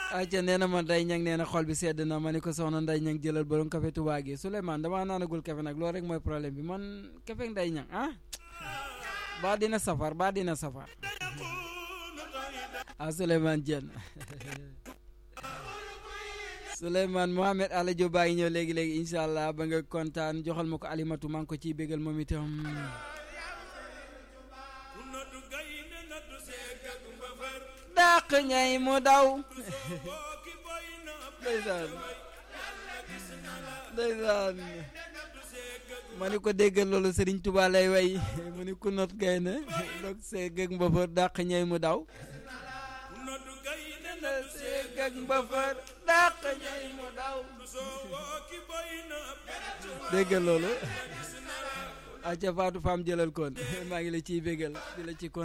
acca nee na ma Ndeye Niang nee na xol bi sedd na ma ni ko soxna Ndeye Niang jëlal borom café Touba gi Souleymane damaa naanagul café nag loolu rek mooy problème bi man café Ndeye Niang ah baa dina safar baa dina safar ah Souleymane Dieng Souleymane Mohamed Alla Diop baa ngi ñëw léegi léegi incha allah ba nga kontaan joxal ma ko alimatu maa ngi ko ciy bégal moom itam dàq ñay mu daw ndeysaan ndeysaan ma ni ko déggal loolu Serigne Touba lay way mu ni ku not gaynde dog see gëg mbëfër dàq ñay mu daw see gëg mbëfër dàq ñay mu daw déggal loolu aca Fatou Fam jëlal kon maa ngi la ciy bégal di la ci kon